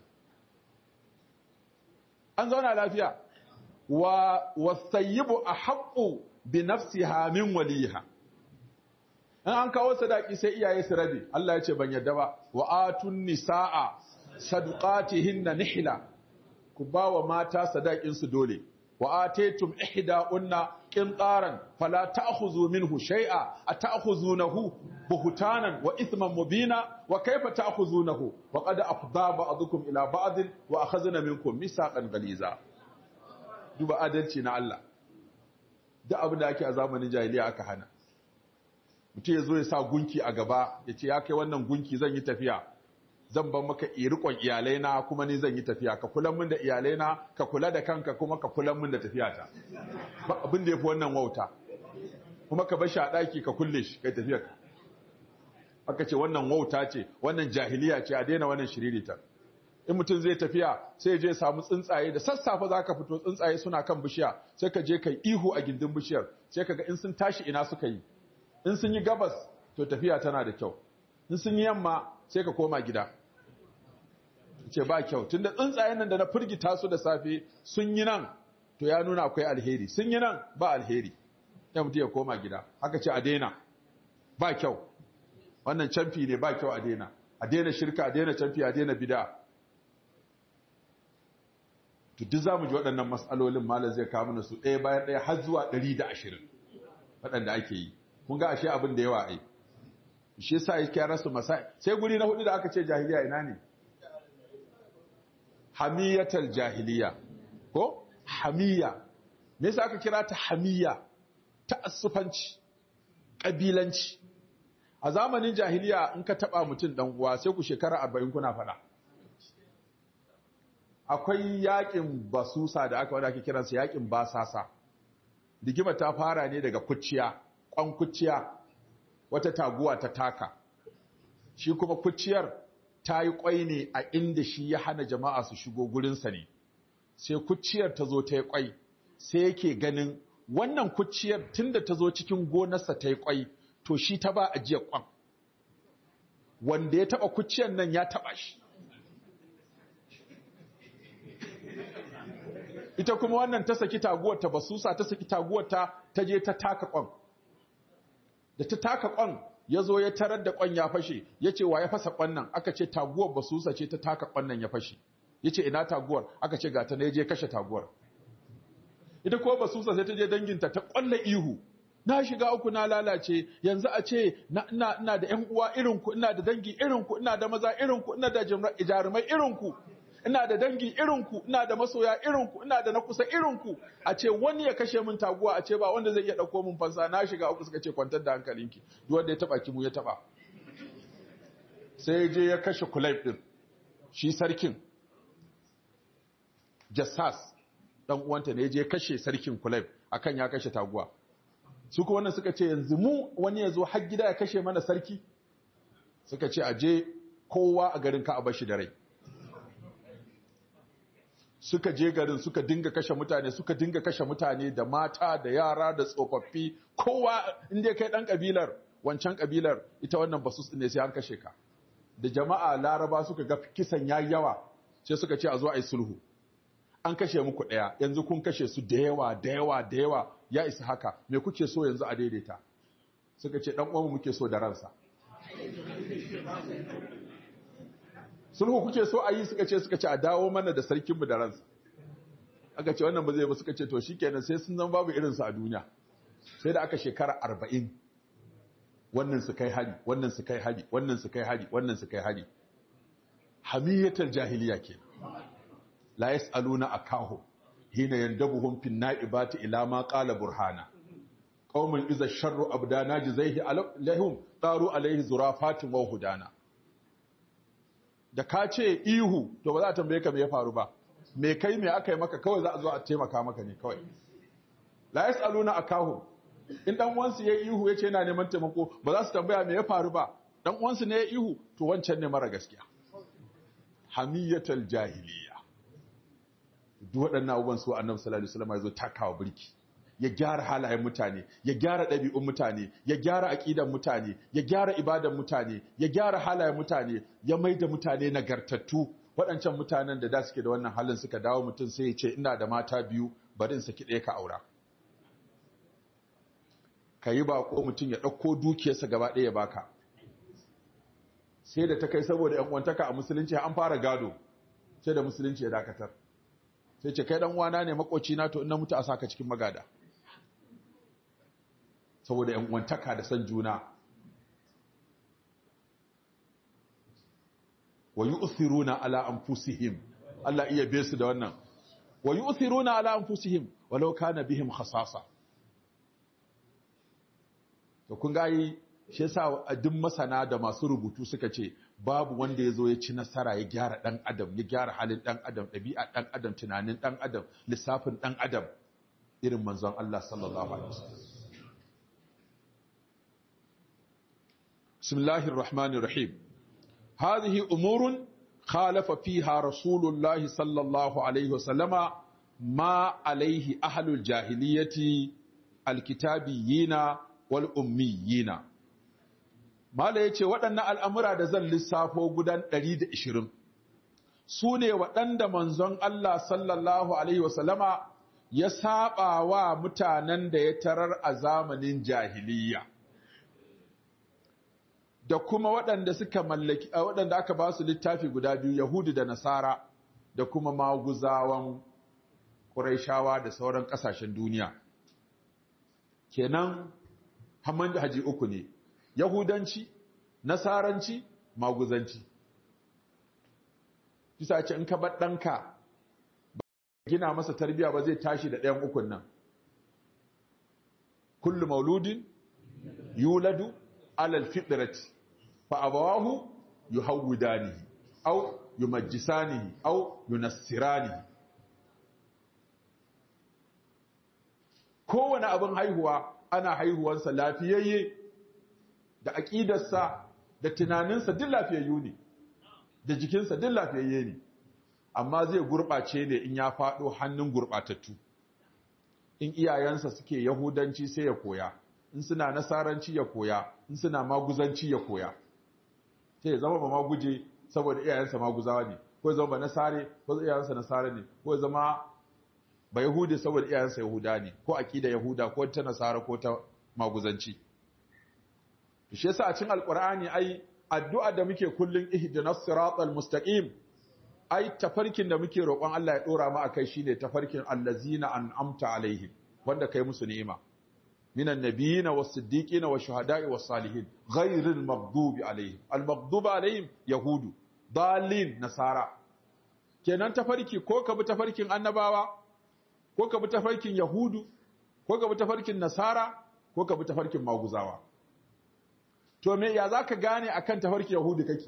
an zauna lafiya wa wasayyibu ahaqqu bi nafsiha min waliha in an kawo sadaki sai iyaye su rabe Allah ya ce ban yadda ba wa atun nisaa sadaqatihinna nihla ku ba wa mata sadakin su dole wa atetum ihda'unna qintaran fala ta'khudhu minhu shay'a ata'khuzunahu buhtanan wa ithman mubina wa kayfa ta'khuzunahu wa qad afdha ba'dukum ila ba'd wa akhadna minkum misaqan ghaliza duba adalci na Allah duk abin da ake a zamanin jahiliya aka hana mutum ya zo ya sa gunki a gaba ya ce ya kai wannan gunki zan yi tafiya zan ban maka irikon iyalaina kuma ni zan yi tafiya ka kula min da iyalaina ka kula da kanka kuma ka kula min da tafiyata ba abin da yafi wannan wauta kuma ka bar shi a daki ka kulle shi kai tafiya ka aka ce wannan wauta ce wannan jahiliya ce a daina wannan shiririta in mutum zai tafiya sai ya je samu tsuntsaye da sassafe zaka fito tsuntsaye suna kan bishiya sai ka je kai ihu a gindin bishiyar sai kaga in sun tashi ina suka yi in sun yi gabas to tafiya tana da kyau in sun yi yamma sai ka koma gida ce ba kyau tunda tsuntsayen nan da na firgita su da safe sun yi nan to ya nuna akwai alheri sun yi nan ba alheri ya mutu ya koma gida haka ce a daina ba kyau wannan camfi ne ba kyau a daina a daina shirka a daina camfi a daina bida to duk zamu ji waɗannan matsalolin malam zai kawo mana su ɗaya bayan ɗaya har zuwa ɗari da ashirin waɗanda ake yi kun ga ashe abin da yawa ai shi yasa yake rasu masai sai guri na hudu da aka ce jahiliya ina ne hamiyatal jahiliya ko hamiya me yasa aka kira ta hamiya ta'assufanci kabilanci a zamanin jahiliya in ka taba mutum dan uwa sai ku shekara 40 kuna fada akwai yakin basusa da aka wada ake kiransa yakin basasa digima ta fara ne daga kuciya kwan kuciya wata taguwa ta taka shi kuma kuciyar ta yi kwai ne a inda shi ya hana jama'a su shigo gurinsa ne sai kuciyar ta zo ta yi kwai sai yake ganin wannan kuciyar tunda ta zo cikin gonarsa ta yi kwai to shi ta ba ajiyar kwan wanda ya taba kuciyar nan ya taba shi ita kuma wannan ta saki taguwar ta basusa ta saki taguwar ta ta je ta taka kwan da ta taka kwan ya zo ya tarar da kwan ya fashe ya ce wa ya fasa kwan nan aka ce taguwar basusa ce ta taka kwan nan ya fashe ya ce ina taguwar aka ce gata na ya je kashe taguwar ita ko basusa sai ta je danginta ta kwalla ihu na shiga uku na lalace yanzu a ce ina ina da ƴan uwa irin ku ina da dangi irin ku ina da maza irin ku ina da jarumai irin ku ina da dangi irin ku ina da masoya irin ku ina da na kusa irin ku a ce wani ya kashe min taguwa a ce ba wanda zai iya dauko min fansa na shiga uku suka ce kwantar da hankalinki duk wanda ya taba ki mu ya taba sai je ya kashe kulayb din shi sarkin jassas dan uwanta ne je kashe sarkin kulayb akan ya kashe taguwa su kuma wannan suka ce yanzu mu wani ya zo har gida ya kashe mana sarki suka ce aje kowa a garin ka a bashi da rai suka je garin suka dinga kashe mutane suka dinga kashe mutane da mata da yara da tsofaffi kowa inda kai dan kabilar wancan kabilar ita wannan basus ne sai an kashe ka da jama'a laraba suka ga kisan yayi yawa sai suka ce a zo a yi sulhu an kashe muku ɗaya yanzu kun kashe su da yawa da yawa da yawa ya isa haka me kuke so yanzu a daidaita suka ce ɗan uwanmu muke so da ransa sulhu kuke so a yi suka ce suka ce a dawo mana da sarkinmu da ransa aka ce wannan ba zai ba suka ce to shikenan sai sun zama babu irinsu a duniya sai da aka shekara arba'in wannan su kai hari wannan su kai hari wannan su kai hari wannan su kai hari hamiyatar jahiliya kenan la yas'aluna akahu hina yandabuhum fin na'ibati ila ma qala burhana qaumun iza sharru abdana jazaihi lahum taru alaihi zurafatin wa hudana da ka ce ihu to ba za a tambaye ka me ya faru ba me kai me aka yi maka kawai za a zo a taimaka maka ne kawai la yas'aluna akahu in dan uwansu ya ihu yace yana neman taimako ba za su tambaya me ya faru ba dan uwansu ne ya ihu to wancan ne mara gaskiya hamiyatal jahiliya duk waɗannan abubuwan su annabi sallallahu alaihi wasallam ya zo takawa birki ya gyara halayen mutane ya gyara ɗabi'un mutane ya gyara aƙidan mutane ya gyara ibadan mutane ya gyara halayen mutane ya maida mutane nagartattu waɗancan mutanen da da suke da wannan halin suka dawo mutum sai ya ce ina da mata biyu bari in saki ɗaya ka aura ka yi ko mutum ya ɗauko dukiyarsa gaba ɗaya baka sai da ta kai saboda ‘yan uwantaka a musulunci an fara gado sai da musulunci ya dakatar sai ce kai wana ne makoci na to ina mutu a saka cikin magada saboda ‘yan uwantaka da son juna wa yi usiruna ala anfusihim Allah iya be su da wannan wa yi usiruna ala anfusihim walau kana bihim khasasa to kun gayi shi yasa duk masana da masu rubutu suka ce babu wanda ya zo ya ci nasara ya gyara ɗan adam ya gyara halin ɗan adam ɗabi'a ɗan adam tunanin ɗan adam lissafin ɗan adam irin manzon Allah sallallahu alaihi wasallam bismillahir rahmanir rahim hadhihi umurun khalafa fiha rasulullah sallallahu alaihi wasallama ma alaihi ahlul jahiliyyati alkitabiyina wal ummiyina Mala ya ce waɗannan al'amura da zan lissafo gudan 120 su ne waɗanda manzon Allah sallallahu Alaihi wasallama ya saba wa mutanen da ya tarar a zamanin jahiliya. Da kuma waɗanda suka mallaki, waɗanda aka ba su littafi guda biyu, Yahudu da Nasara, da kuma maguzawan Ƙuraishawa da sauran ƙasashen duniya. Kenan, hamman da haji uku ne. Yahudanci, Nasaranci, Maguzanci. Bisa ce in ka bar ɗanka gina masa tarbiya ba zai tashi da ɗayan ukun nan. Kullu mauludin yuladu alal fitrati fa abawahu yuhawwidanihi aw yumajjisanihi aw yunassiranihi kowane abin haihuwa ana haihuwansa lafiyayye da aƙidarsa da tunaninsa duk lafiyayyu ne da jikinsa duk lafiyayye ne amma zai gurɓace ne in ya faɗo hannun gurɓatattu in iyayensa suke yahudanci sai ya koya in suna nasaranci ya koya in suna maguzanci ya koya sai ya zama ba maguje saboda iyayensa maguzawa ne ko ya zama ba nasare ko iyayensa nasare ne ko ya zama ba yahudi saboda iyayensa yahuda ne ko aqida yahuda ko ta nasara ko ta maguzanci shi yasa a cikin alqur'ani ai addu'a da muke kullun ihdinas siratal mustaqim ai tafarkin da muke roƙon Allah ya dora mu akai shine tafarkin allazina an'amta alaihim wanda kai musu ni'ima minan nabiyina was-siddiqina wash-shuhada'i was-salihin ghayril maghdubi alaihim al-maghdubi alaihim yahudu dalin nasara kenan tafarki ko ka bi tafarkin annabawa ko ka bi tafarkin yahudu ko ka bi tafarkin nasara ko ka bi tafarkin maguzawa to me ya zaka gane akan tafarkin yahudu kake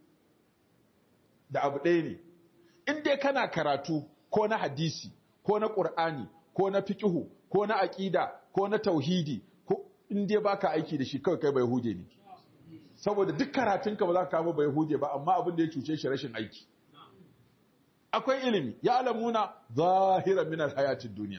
da abu ɗaya ne in dai kana karatu ko na hadisi ko na ƙur'ani ko na fiqhu ko na aƙida ko na tauhidi ko in dai baka aiki da shi kawai kai bai hude ne saboda duk karatunka ba za ka kama bai hude ba amma abin da ya cuce shi rashin aiki akwai ilimi ya alamuna zahira min alhayatid duniya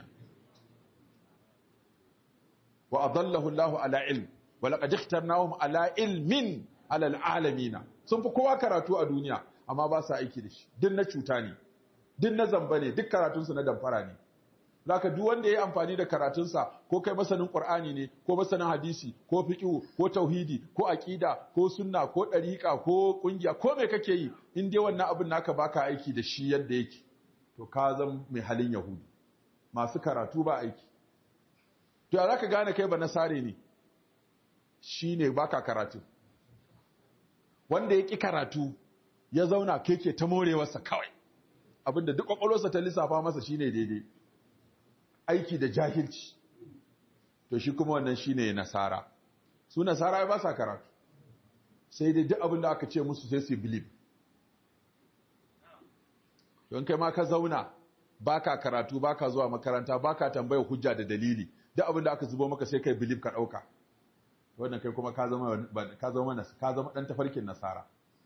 wa adallahu Allah ala ilm wa laqad ikhtarnahum ala ilmin ala alalamina sun fi kowa karatu a duniya amma ba sa aiki da shi duk na cuta ne duk na zamba ne duk karatunsu na damfara ne zaka duk wanda yayi amfani da karatunsa ko kai masanin Qur'ani ne ko masanin hadisi ko fiqh ko tauhidi ko aqida ko sunna ko dariqa ko kungiya ko me kake yi in dai wannan abin naka baka aiki da shi yadda yake to ka zan mai halin yahudi masu karatu ba aiki to ya zaka gane kai ba nasare ne shine baka karatu wanda ya ki karatu ya zauna keke ta morewarsa kawai abinda duk kwakwalwarsa ta lissafa masa shine daidai aiki da jahilci to shi kuma wannan shine nasara su nasara ba sa karatu sai dai duk abin da aka ce musu sai su believe don kai ma ka zauna baka karatu baka zuwa makaranta baka tambaya hujja da dalili duk abin da aka zubo maka sai kai believe ka dauka wannan kai kuma ka zama ka zama ka zama dan tafarkin nasara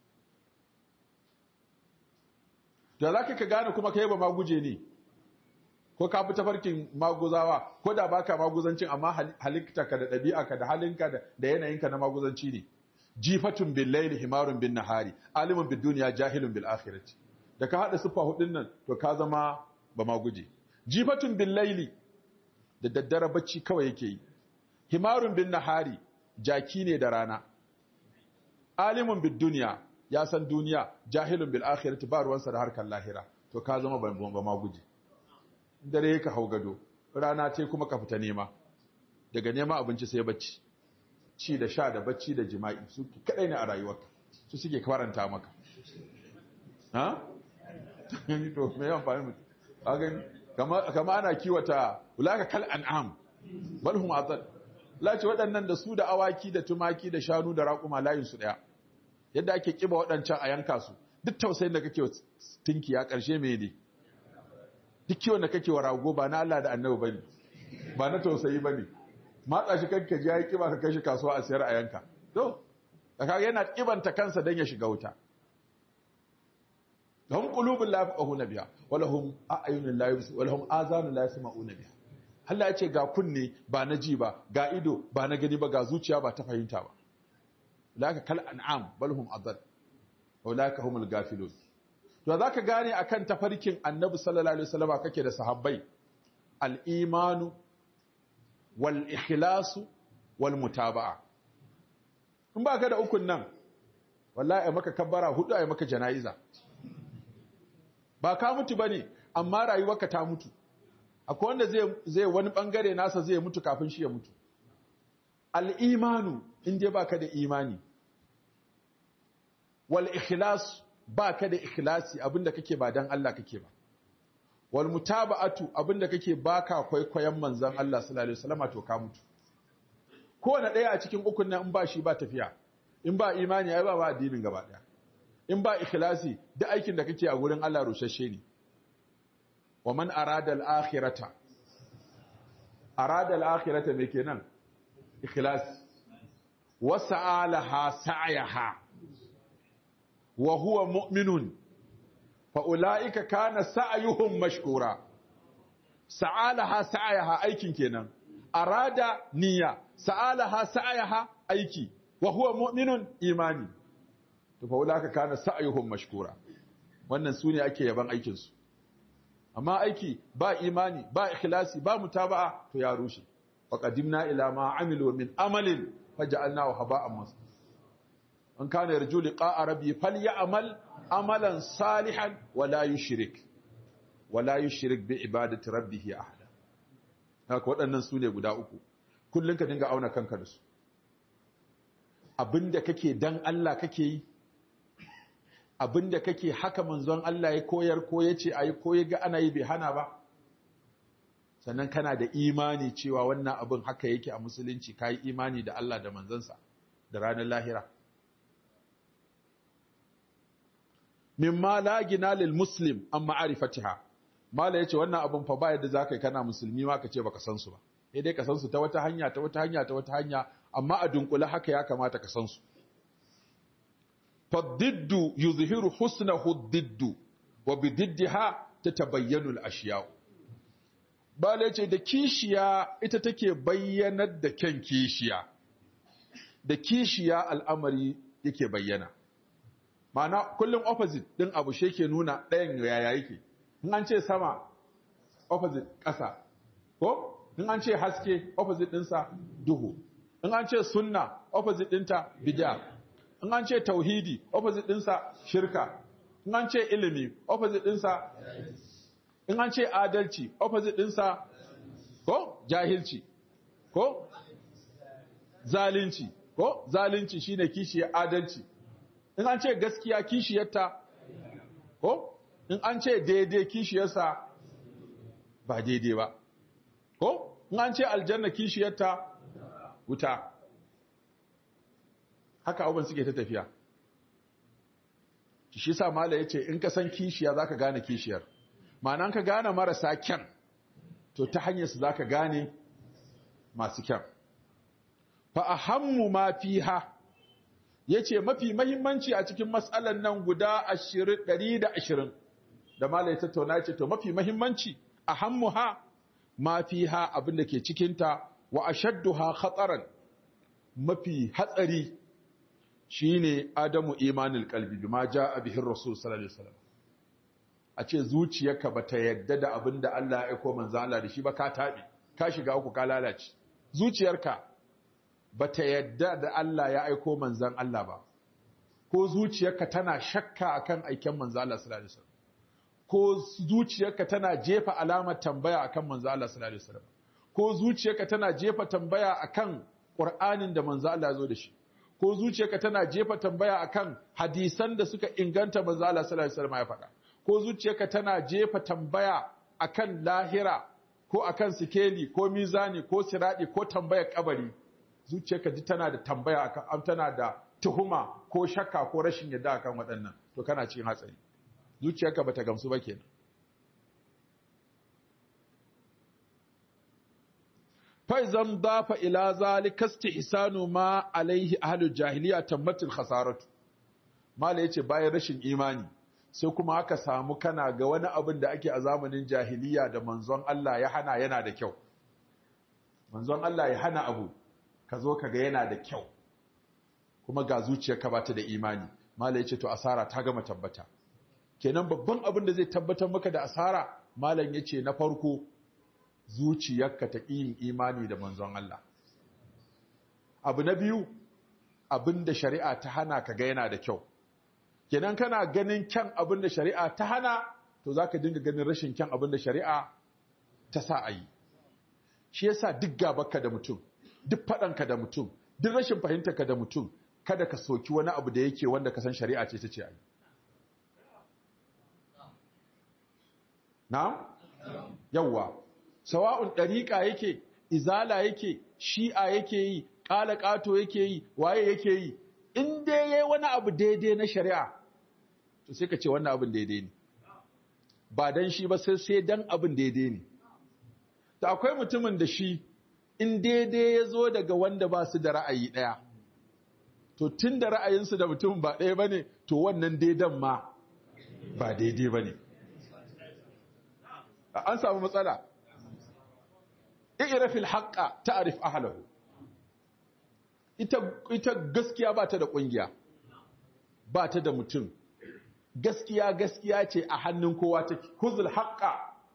da zaka ka gane kuma kai ba ma guje ne ko ka fi tafarkin maguzawa ko da baka maguzancin amma halittarka da ɗabi'arka da halinka da yanayinka na maguzanci ne jifatun bil layli himarun bin nahari alimun bid dunya jahilun bil akhirati da ka hada sifa hudun nan to ka zama ba maguje jifatun bil layli da daddare bacci kawai yake yi himarun bin nahari jaki ne da rana alimun bid dunya ya san duniya jahilun bil akhirati ba ruwansa da harkar lahira to ka zama ba maguje dare ka hau gado rana ce kuma ka fita nema daga nema abinci sai bacci ci da sha da bacci da jima'i su kadai ne a rayuwarka su suke karanta maka ha to me yawan fahimta mutum a gani kama ana kiwata ulaka kal an'am bal hum adall lace waɗannan da su da awaki da tumaki da shanu da raƙuma layin su daya yadda ake kiba waɗancan a yanka su duk tausayin da kake tinki ya ƙarshe me ne duk kiwon da kake wa rago ba na Allah da annabi bane ba na tausayi bane matsa shi kanka ji yayi kiba ka kai shi kasuwa a sayar a yanka to kaga yana kibanta kansa dan ya shiga wuta lahum qulubun la yafqahuna biha wa lahum a'yunun la yubsiruna wa lahum azanun la yasma'una biha Allah ya ce ga kunne ba na ji ba ga ido ba na gani ba ga zuciya ba ta fahimta ba laka kal an'am bal hum adall wa laka humul gafilun to za ka gane a kan tafarkin annabi sallallahu alaihi wasallama kake da sahabbai al'imanu wal ikhlasu wal mutaba'a in ba ka da ukun nan wallahi ai maka kabbara hudu ai maka jana'iza ba ka mutu bane amma rayuwarka ta mutu akwai wanda zai zai wani bangare nasa zai mutu kafin shi ya mutu al-imanu in dai baka da imani wal ikhlasu ba ka da ikhlasi abinda kake ba dan Allah kake ba wal mutaba'atu abinda kake baka kwaikwayon manzon Allah sallallahu alaihi wasallam to ka mutu kowane ɗaya a cikin ukun nan in ba shi ba tafiya in ba imani ai ba ba addinin gaba ɗaya in ba ikhlasi duk aikin da kake a gurin Allah rushashe ne wa man arada al-akhirata arada al-akhirata me kenan ikhlasi wa sa'alaha sa'yaha wa huwa mu'minun fa ulaika kana sa'yuhum mashkura sa'alaha sa'yaha aikin kenan arada niyya sa'alaha sa'yaha aiki wa huwa mu'minun imani to fa ulaika kana sa'yuhum mashkura wannan sune ake yaban aikin su amma aiki ba imani ba ikhlasi ba mutaba'a to ya rushe wa qadimna ila ma amilu min amalin faj'alnahu haba'an mansura an kana yarju liqa'a rabbi falyamal amalan salihan wa la yushrik wa la yushrik bi ibadati rabbih ahada haka waɗannan su ne guda uku kullun ka dinga auna kanka da su abinda kake dan Allah kake yi abinda kake haka manzon Allah ya koyar ko yace ayi ko ya ga ana yi bai hana ba sannan kana da imani cewa wannan abin haka yake a musulunci kai imani da Allah da manzansa da ranar lahira mimma la gina lil muslim an ma'arifatiha mala yace wannan abin fa ba yadda zaka yi kana musulmi ma ka ce baka san su ba sai dai ka san su ta wata hanya ta wata hanya ta wata hanya amma a dunkule haka ya kamata ka san su fadiddu yuzhiru husnahu diddu wa bididdiha tatabayyanu al-ashiya bala yace da kishiya ita take bayyanar da kyan kishiya da kishiya al'amari yake bayyana Ma'ana kullum opposite din abu shi ke nuna ɗayan yaya yake in an ce sama opposite ƙasa ko in an ce haske opposite ɗinsa duhu in an ce sunna opposite ɗinta bid'a in an ce tauhidi opposite ɗinsa shirka in an ce ilimi opposite ɗinsa in an ce adalci opposite ɗinsa ko jahilci ko zalunci ko zalunci shine kishiyar adalci in an ce gaskiya kishiyarta ko in an ce daidai kishiyarsa ba daidai ba ko in an ce aljanna kishiyarta wuta haka abubuwan suke ta tafiya shi sa mala ya ce in ka san kishiya za ka gane kishiyar ma'ana ka gane marasa kyan to ta hanyar su za ka gane masu kyan fa ahammu ma fiha ya ce mafi mahimmanci a cikin matsalan nan guda ɗari da ashirin da malai tattauna ce to mafi mahimmanci a hammuha ma fi ha abin da ke cikinta wa a shadduha hatsaran mafi hatsari shine adamu imanin kalbi bi ma ja a bihin rasul sallallahu alaihi wasallam a ce zuciyarka ba ta yadda da abin da Allah ya aiko manzo Allah da shi ba ka taɓe ka shiga uku ka lalace zuciyarka ba ta yadda da Allah ya aiko manzan Allah ba, ko zuciyarka tana shakka akan aiken manzan Allah sallallahu alaihi wasallam ko zuciyarka tana jefa alamar tambaya akan manzan Allah sallallahu alaihi wasallam ko zuciyarka tana jefa tambaya akan Qur'anin da manzan Allah ya zo da shi ko zuciyarka tana jefa tambaya akan hadisan da suka inganta manzan Allah sallallahu alaihi wasallam ya faɗa ko zuciyarka tana jefa tambaya akan lahira ko akan sikeli ko mizani ko siradi ko tambayar kabari zuciyarka ji tana da tambaya akan tana da tuhuma ko shakka ko rashin yadda akan waɗannan to kana cikin hatsari zuciyarka bata gamsu ba kenan fa idan dafa ila zalika istihsanu ma alaihi ahlul jahiliya tammatul khasaratu mala yace bayan rashin imani sai kuma aka samu kana ga wani abin da ake a zamanin jahiliya da manzon Allah ya hana yana da kyau manzon Allah ya hana abu ka zo ka ga yana da kyau kuma ga zuciyarka ba ta da imani mala yace to asara ta gama tabbata kenan babban abin da zai tabbatar maka da asara malam yace na farko zuciyarka ta yin imani da manzon Allah abu na biyu abin da shari'a ta hana ka ga yana da kyau kenan kana ganin kyan abin da shari'a ta hana to zaka dinga ganin rashin kyan abin da shari'a ta sa a yi shi yasa duk gabarka da mutum duk faɗanka da mutum duk rashin fahimtarka da mutum kada ka soki wani abu da yake wanda ka san shari'a ce ta ce a yi na? yawwa sawa'un ɗariƙa yake izala yake shi'a yake yi ƙala ƙato yake yi waye yake yi in dai yayi wani abu daidai na shari'a to sai ka ce wannan abin daidai ne ba dan shi ba sai sai dan abin daidai ne to akwai mutumin da shi in daidai ya zo daga wanda ba su da ra'ayi ɗaya to tun da ra'ayinsu da mutum ba ɗaya ba ne to wannan daidan ma ba daidai ba ne an samu matsala irafil haƙƙa ta'arif ahlahu ita ita gaskiya ba ta da ƙungiya ba ta da mutum gaskiya gaskiya ce a hannun kowa take kuzul haƙƙa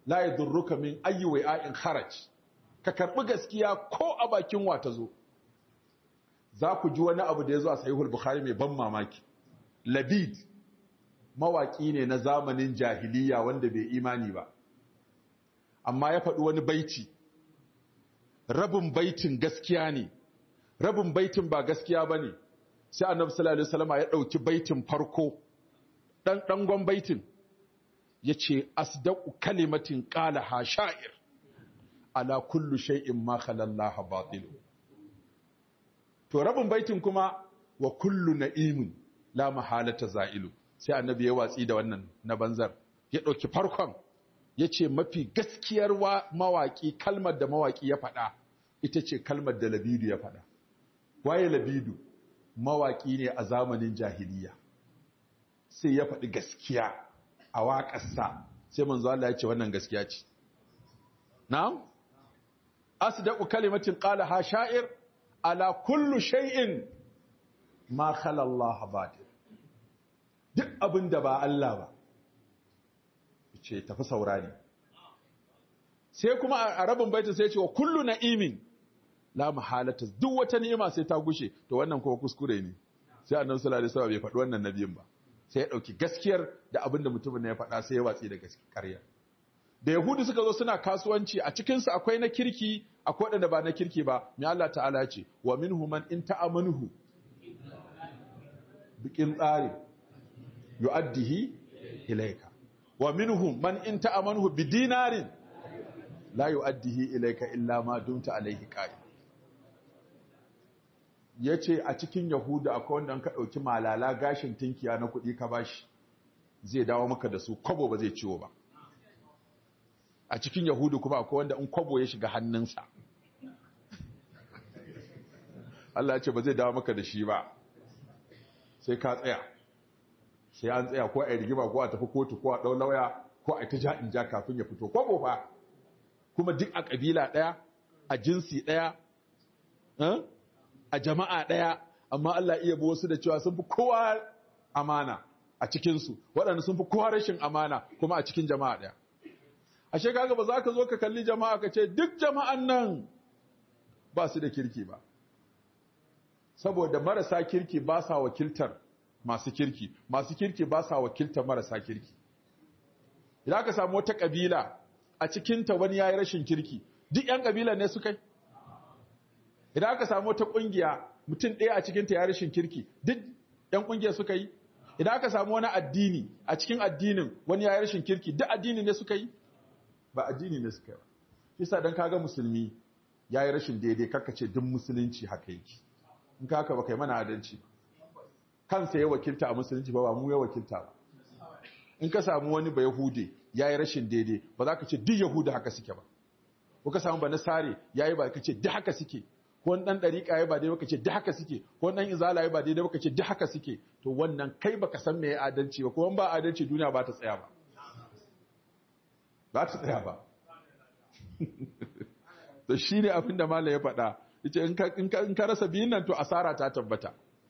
la yadurruka min ayyi wa'in kharaj ka karbi gaskiya ko a bakin wa ta zo za ku ji wani abu da ya zo a sahihul bukhari mai ban mamaki labid mawaki ne na zamanin jahiliya wanda bai imani ba amma ya faɗi wani baiti rabin baitin gaskiya ne rabin baitin ba gaskiya ba ne sai annabi sallallahu alaihi wasallam ya ɗauki baitin farko ɗan ɗangon baitin ya ce asdaqu kalimatin qala ha sha'ir ala kullu shay'in ma khalallaha batil to rabin baitin kuma wa kullu na'imin la mahalata za'ilu sai annabi ya watsi da wannan na banzar ya ɗauki farkon ya ce mafi gaskiyar mawaƙi kalmar da mawaƙi ya faɗa ita ce kalmar da labidu ya faɗa waye labidu mawaƙi ne a zamanin jahiliya sai ya faɗi gaskiya a waƙarsa sai manzo Allah ya ce wannan gaskiya ce na'am asdaqu kalimatin qala ha sha'ir ala kullu shay'in ma khala Allah batil duk abin da ba Allah ba ce tafi saurari sai kuma a rabin baitin sai ce wa kullu na'imin la mahalata duk wata ni'ima sai ta gushe to wannan kuma kuskure ne sai annabi sallallahu alaihi wasallam bai faɗi wannan nabiyin ba sai ya dauki gaskiyar da abin da mutumin ne ya faɗa sai ya watsi da gaskiyar da yahudu suka zo suna kasuwanci a cikin su akwai na kirki akwai wanda ba na kirki ba mai Allah ta'ala ya ce wa minhum man in ta'amanuhu bikin tsari yu'addihi ilayka wa minhum man in ta'amanuhu bidinarin la yu'addihi ilayka illa ma dumta alayhi qa'im yace a cikin yahuda akwai wanda an ka dauki malala gashin tinkiya na kudi ka bashi zai dawo maka da su kwabo ba zai ciwo ba a cikin yahudu kuma akwai wanda in kwabo ya shiga hannunsa Allah ya ce ba zai dawo maka da shi ba sai ka tsaya sai an tsaya ko a yi rigima ko a tafi kotu ko a ɗau lauya ko a ta ja in ja kafin ya fito kwabo fa kuma duk a ƙabila ɗaya a jinsi ɗaya a jama'a ɗaya amma Allah iya bi wasu da cewa sun fi kowa amana a cikinsu waɗanda sun fi kowa rashin amana kuma a cikin jama'a ɗaya ashe kaga ba za ka zo ka kalli jama'a ka ce duk jama'an nan ba su da kirki ba saboda marasa kirki ba sa wakiltar masu kirki masu kirki ba sa wakiltar marasa kirki idan aka samu wata kabila a cikinta wani yayi rashin kirki duk yan kabila ne suka yi idan aka samu wata kungiya mutum ɗaya a cikinta ya rashin kirki duk yan kungiya suka yi idan aka samu wani addini a cikin addinin wani yayi rashin kirki duk addini ne suka yi ba addini ne suka yi ba yasa dan kaga musulmi yayi rashin daidai ce duk musulunci haka yake in ka haka ba kai mana adalci ba kansa ya wakilta a musulunci ba ba mu ya wakilta ba in ka samu wani ba yahude ya yi rashin daidai ba za ka ce duk yahuda haka suke ba ko ka samu ba nasare ya yi ba ka ce duk haka suke ko wani ɗan ɗariƙa ya ba daidai ba ka ce duk haka suke ko wani ɗan izala ya ba daidai ba ka ce duk haka suke to wannan kai ba ka san me ya adalci ba kuma ba adalci duniya ba ta tsaya ba ba ta tsaya ba to shi ne abin da malam ya faɗa yace in ka rasa biyun nan to asara ta tabbata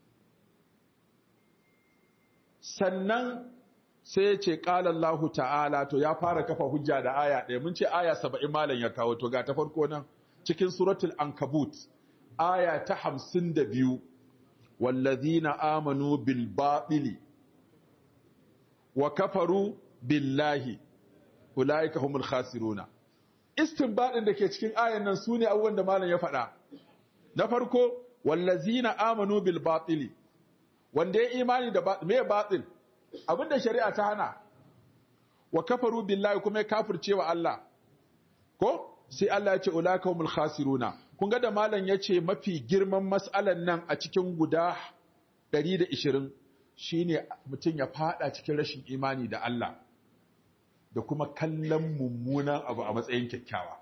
sannan sai ya ce ƙalallahu ta'ala to ya fara kafa hujja da aya ɗaya mun ce aya saba'in malam ya kawo to ga ta farko nan cikin suratul ankabut aya ta hamsin da biyu wallazina amanu bil baɗili wa kafaru billahi ulaika humul khasiruna istinbadin da ke cikin ayan nan sune abubuwan da malam ya faɗa na farko wallazina amanu bil batili wanda ya imani da me batil abinda shari'a ta hana wa kafaru billahi kuma ya kafirce wa Allah ko sai Allah ya ce ulaka humul khasiruna kun ga da malam ya ce mafi girman mas'alan nan a cikin guda 120 shine mutum ya fada cikin rashin imani da Allah da kuma kallon mummunan abu a matsayin kyakkyawa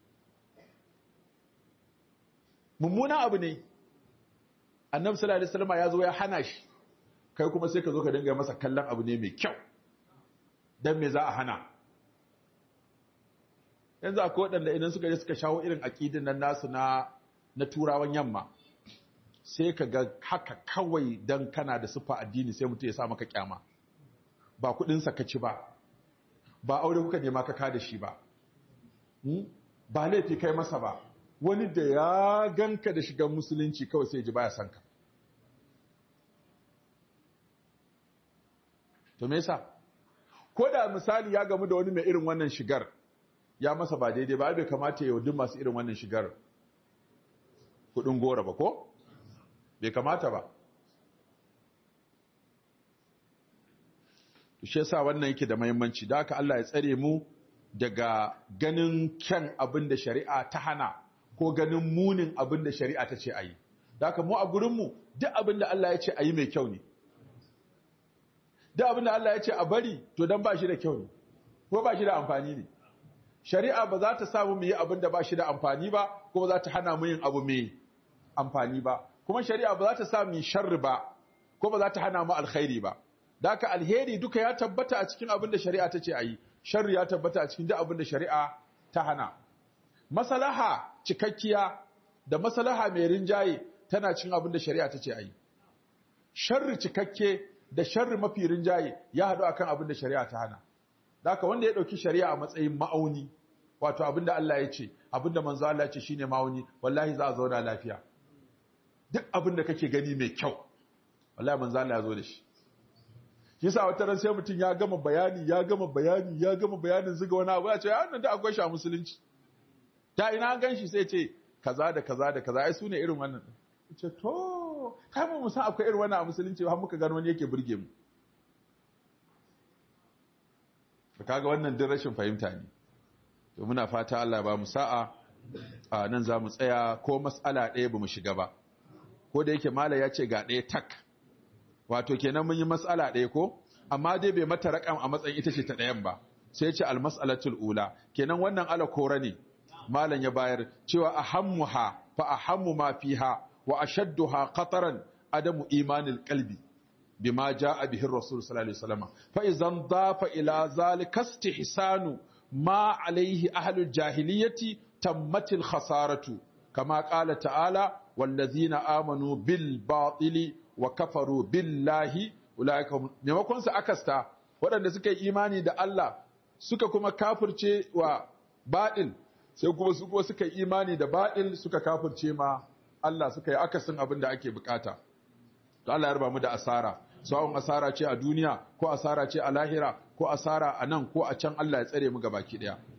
mummunan abu ne annabi sallallahu alaihi wasallam ya zo ya hana shi kai kuma sai ka zo ka dinga masa kallon abu ne mai kyau dan me za a hana yanzu akwai waɗanda idan suka je suka shawo irin aƙidin nan nasu na na turawan yamma sai ka ga haka kawai dan kana da sufa addini sai mutum ya sa maka kyama ba kuɗinsa ka ci ba ba aure kuka nema ka ka da shi ba ba laifi kai masa ba wani da ya ganka da shigan musulunci kawai sai ji baya son ka to me yasa ko da misali ya gamu da wani mai irin wannan shigar ya masa ba daidai ba bai kamata ya yaudi masu irin wannan shigar kudin gora ba ko bai kamata ba shi yasa wannan yake da muhimmanci da haka Allah ya tsare mu daga ganin kyan abin da shari'a ta hana ko ganin munin abin da shari'a ta ce ayi da haka mu a gurin mu duk abin da Allah ya ce ayi mai kyau ne duk abin da Allah ya ce a bari to dan ba shi da kyau ne ko ba shi da amfani ne shari'a ba za ta samu mu yi abin da ba shi da amfani ba ko ba za ta hana mu yin abu mai amfani ba kuma shari'a ba za ta sa mu sharri ba ko ba za ta hana mu alkhairi ba Daka alheri duka ya tabbata a cikin abin da shari'a ta ce a yi, sharri ya tabbata a cikin duk abin da shari'a ta hana. Masalaha cikakkiya da masalaha mai rinjaye tana cikin abin da shari'a ta ce a yi. Sharri cikakke da sharri mafi rinjaye ya haɗu akan abin da shari'a ta hana. Daka wanda ya ɗauki shari'a a matsayin ma'auni, wato abin da Allah ya ce, abin da manzo Allah ya ce shine ma'auni, wallahi za a zauna lafiya. Duk abin da kake gani mai kyau, wallahi manzo Allah ya zo da shi. yasa wata ran sai mutum ya gama bayani ya gama bayani ya gama bayanin zuga wani abu ya ce wannan da akwai shi a musulunci ta ina an ganshi sai ce kaza da kaza da kaza ai su ne irin wannan ce to kai mu san akwai irin wannan a musulunci har muka gano wani yake burge mu kaga wannan din rashin fahimta ne to muna fata Allah ba mu sa'a a nan za mu tsaya ko mas'ala ɗaya ba mu shiga ba ko da yake mala ya ce ga ɗaya tak wato kenan mun yi mas'ala ɗaya ko amma dai bai mata raƙam a matsayin ita ce ta ɗayan ba sai ce almas'alatul ula kenan wannan ala kora ne malam ya bayar cewa ahammuha fa ahammu ma fiha wa ashadduha qataran adamu imanil qalbi bima jaa bihi rasul sallallahu alaihi wasallam fa idan dafa ila zalika istihsanu ma alaihi ahlul jahiliyyati tammatil khasaratu kama qala ta'ala wallazina amanu bil batili wa kafaru billahi ulaika maimakon su akasta waɗanda suka yi imani da Allah suka kuma kafirce wa baɗil sai kuma su kuma suka yi imani da baɗil suka kafirce ma Allah suka yi akasin abin da ake bukata to Allah ya raba mu da asara sawun asara ce a duniya ko asara ce a lahira ko asara a nan ko a can Allah ya tsare mu gabaki daya